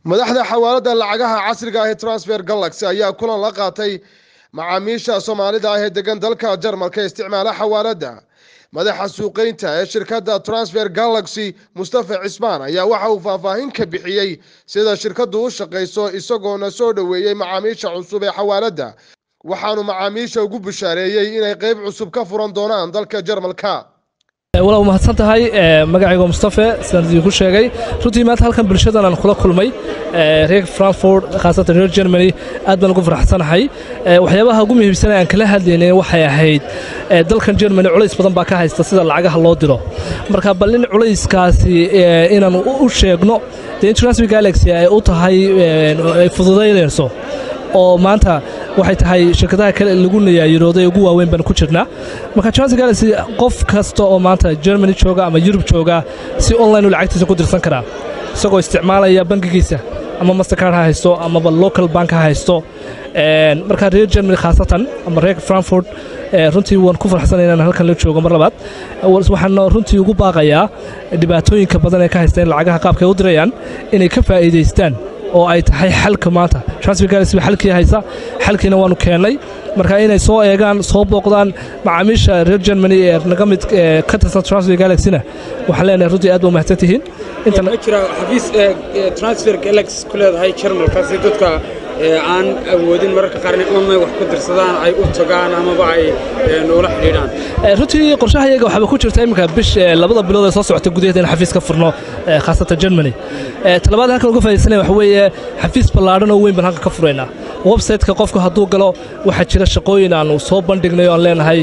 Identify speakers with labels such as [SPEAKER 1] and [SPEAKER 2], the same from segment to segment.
[SPEAKER 1] madaxda xawaalada lacagaha casriga ah ee transfer galaxy ayaa kulan la qaatay macaamiisha soomaalida ah ee degan dalka jarmalka isticmaala xawaalada madaxa suuqeynta ee shirkadda transfer galaxy mustafa cismaan ayaa waxa uu faahfaahin ka bixiyey sida shirkaddu u shaqayso isagoona soo dhoweeyey macaamiisha cusub ee xawaalada waxaanu macaamiisha ugu bushaareeyey inay qeyb cusub ka furan doonaan dalka jarmalka
[SPEAKER 2] walaal mahadsan tahay magacayga mustafe sidaan idinku sheegay runtii maanta halkan bulshadan aan kula kulmay reer frankfurt khaasatan reer germany aad baan ugu faraxsanahay waxyaabaha ugu muhiimsan aan kala hadlaynay waxay ahayd dalkan germany culays badan baa ka haysta sida lacagaha loo diro marka bal in culayskaasi inaan u sheegno dee international galaxy ay u tahay ay fududaynayso oo maanta waxay tahay shirkadaha kale lagu nayaayirooday ugu waaweyn baan ku jirnaa marka transfer galaxy qof kasta oo maanta germany jooga ama yurub jooga si online u lacagtiisa ku dirsan karaa isagoo isticmaalaya bangigiisa ama mastercard ha haysto amaba local bank ha haysto marka reer germany khaasatan ama reer frankfurt runtii waan ku farxsanay inaan halkan la joogo mar labaad waxaan runtii ugu baaqayaa dhibaatooyinka badan ee ka haysta in lacagaha qaabka ay u dirayaan inay ka faa'iidaystaan oo ay tahay xalka maanta transfer galaxy ba xalkii haysa xalkiina waanu keennay marka inay soo eegaan soo booqdaan macaamiisha reer germany ee naga mid ka tirsan transfer galaxyna waxaan leenahay runtii aad ba umahadsan tihiin
[SPEAKER 3] ma jira xafiis transfer galaxy ku leedahay jarmalkaasi dadka aan awoodin mararka qaarna online wax ku dirsadaan ay u tagaan amaba ay noola xidhiidhaan
[SPEAKER 2] runtii qorshaha iyaga waxaaba ku jirta iminka bish labada bilood ee soo socota gudaheeda in xafiis ka furno khaasatan germany talabaad halkan uga faaidaysanaya waxa weeye xafiis ballaadhan oo weyn baan halkan ka furaynaa website-ka qofku hadduu galo waxaa jira shaqooyin aanu soo bandhignay oo aan leenahay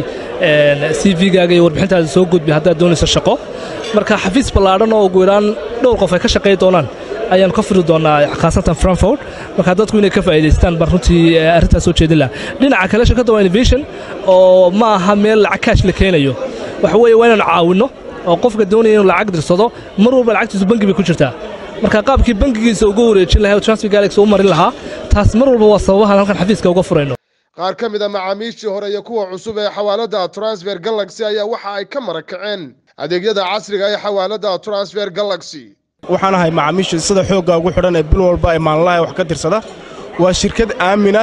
[SPEAKER 2] c v-gaaga iyo warbixintaada soo gudbi haddaad doonayso shaqo marka xafiis ballaadhan oo ugu yaraan dhowr qof ay ka shaqayn doonaan ayaanu ka furi doonaa khaasatan frankfurt marka dadku inay ka faa'iidaystaan baan runtii arrintaas soo jeedin laha dhinaca kale shirkadda waa innovation oo ma aha meel lacag kaash la keenayo waxa weeye waa inaanu caawinno oo qofka doonaya inuu lacag dirsado mar walba lacagtiisu bangi bay ku jirtaa marka qaabkii bangigiisa uga wareejin lahay oo transfer galaxy u marin lahaa taas mar walba waa sababahan halkan xafiiska uga furayno
[SPEAKER 1] qaar ka mid a macaamiishii hore iyo kuwa cusub ee xawaalada transfer galaxy ayaa waxa ay ka marakaceen adeegyada casriga ee xawaalada transfer galaxy
[SPEAKER 4] waxaan ahay macaamiisha sida xoogga ugu xidhan ee bil walba ee maalinlaha wax ka dirsada waa shirkad aamina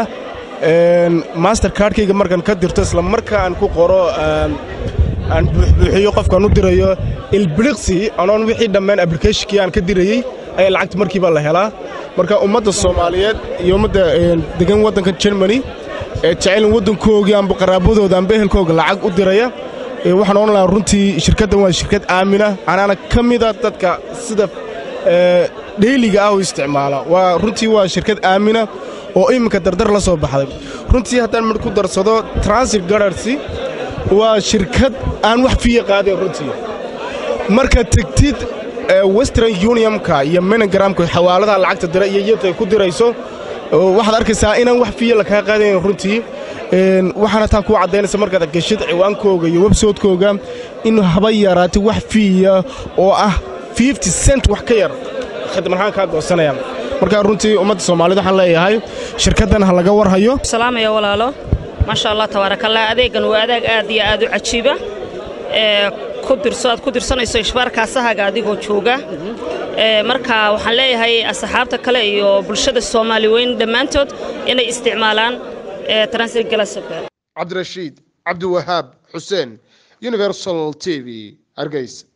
[SPEAKER 4] master kaardhkayga markaan ka dirto isla markaa aan ku qoro aan buuxbuuxiyo qofkaan u dirayo ilbiliqsi anoon wixii dhammaan ablicationkii aan ka dirayey ayaa lacagta markiiba la helaa marka ummadda soomaaliyeed iyo ummadda degan waddanka jermani ee jecelin waddankoogii amba qaraabadooda amba ehelkooga lacag u diraya waxaan odhan lahaa runtii shirkaddan waa shirkad aamina anaana ka mida dadka sida dheyliga ah u isticmaala waa runtii waa shirkad aamina oo iminka dardar la soo baxday runtii haddaan midh ku darsado transif gararsi waa shirkad aan wax fiya qaadayn runtii marka tegtid western unionka iyo menogramka xawaaladaha lacagta dira iyo iyadta ku dirayso waxaad arkaysaa inaan wax fiya lakaa qaadayn runtii waxaana taa kuu caddaynaysa markaad geshid ciwaankooga iyo websootkooga in haba yaraatay wax fiiya oo ah fifty cent wax ka yar khidmarahaan kaa goosanayaan markaa runtii ummadda soomaalida waxaan leeyahay shirkaddan ha laga warhayo
[SPEAKER 5] salaamaya walaalo maasha allah tabaarakallah adeegan waa adeeg aad iyo aad u cajiiba ee ku dirso aad ku dirsanayso ishbaarkaasahaga adigoo jooga marka waxaan leeyahay asxaabta kale iyo bulshada soomaali weyn dhammaantood inay isticmaalaan transfer galasoka
[SPEAKER 1] cabdirashiid cabdiwahaab xuseen universal t v hargeysa